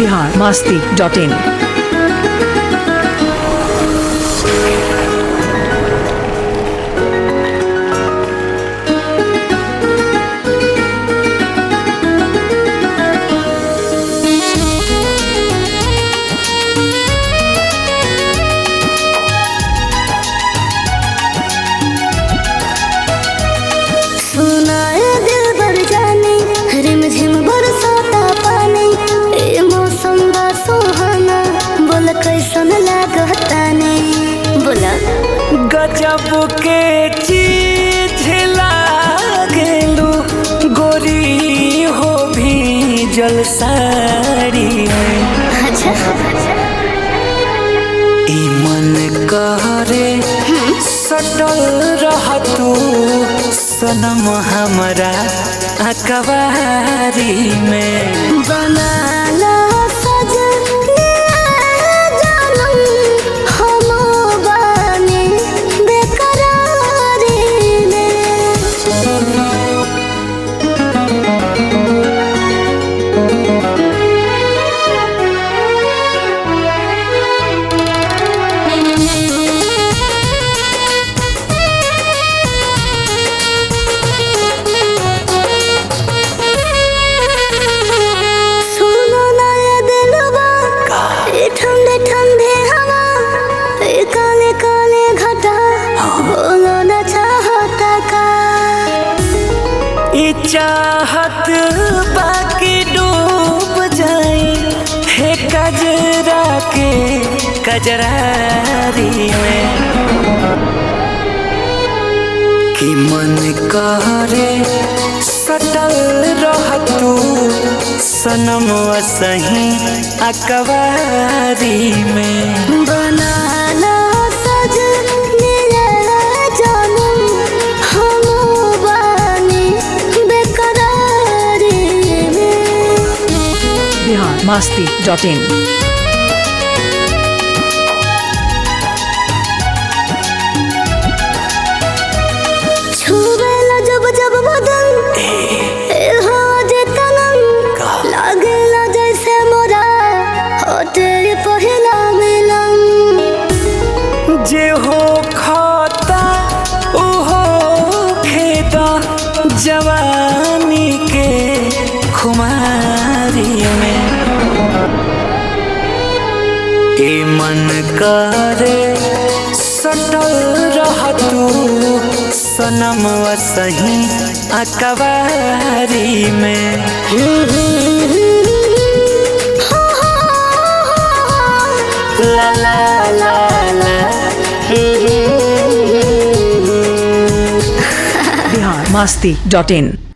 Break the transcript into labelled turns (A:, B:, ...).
A: Bihar Masti dot इन
B: सुनाए दिल भर जाने रिम झिम बरसाता पानी ए मौसम बा सुहाना बोल कैसन लागता ने बोला
C: गजब के चीज लागेलू गोरी हो भी जल साड़ी में
B: अच्छा
C: ई मन करे सटल रह तू सनम हमरा अकबारी में
B: बना ला सजनिया जानम हम बानी बेकरारी में सुनो ना ये दिलवा ये ठंडे ठंडे हवा ये काले काले घटा बोलो ना चाहता का
C: ई चाहत बाकी डूब जाई हे कजरा के कजरारी में कि मन करे सटल रह तू सनम सही अकबारी में
B: बनाना सजनिया जानम हम बानी बेकरारी में
A: बिहार मास्ती डॉट इन
B: छुबेला जब जब बदन ए हो जे तनम लागेला जैसे मोरा होटे पहिला मिलन
C: जे हो खाता उहो खेता जवानी के खुमारी में ए मन करे सटल रह तू सनम सही अकबारी में ला ला ला ला
A: बिहार मास्ती डॉट इन